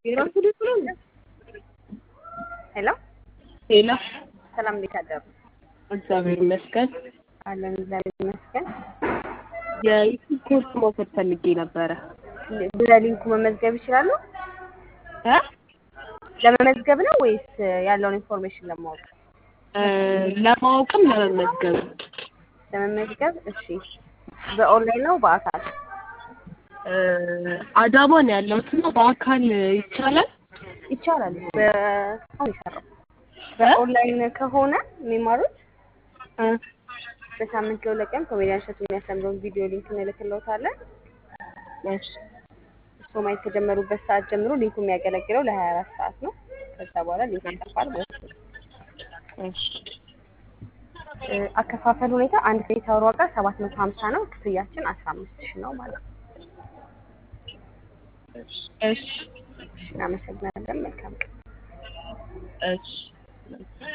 የራሱ ልጅ ነው እንዴ? ሄሎ ሄሎ ሰላም፣ እንዴት አደሩ? እግዚአብሔር ይመስገን። አለን እግዚአብሔር ይመስገን። የዩቲዩብ ኮርስ መውሰድ ፈልጌ ነበረ። በሊንኩ መመዝገብ ይችላሉ? እ ለመመዝገብ ነው ወይስ ያለውን ኢንፎርሜሽን ለማወቅ? እ ለማወቅም ለመመዝገብ ለመመዝገብ እሺ። በኦንላይን ነው በአካል? እ አዳማ ነው ያለሁት እና በአካል ይቻላል? ይቻላል። በአሁን ይሰራል። በኦንላይን ከሆነ የሚማሩት እ በሳምንት ለሁለት ቀን ኮሜዲያን እሸቱ የሚያስተምረውን ቪዲዮ ሊንክ እንልክልዎታለን። እሺ እርስዎ ማየት ከጀመሩበት ሰዓት ጀምሮ ሊንኩ የሚያገለግለው ለሀያ አራት ሰዓት ነው። ከዛ በኋላ ሊንኩ ይጠፋል ማለት ነው። እሺ እ አከፋፈል ሁኔታ አንድ ክሬዲት አወር ዋጋ ሰባት መቶ ሀምሳ ነው። ክፍያችን አስራ አምስት ሺህ ነው ማለት ነው። እሺ እሺ፣ እናመሰግናለን። መልካም ቀን። እሺ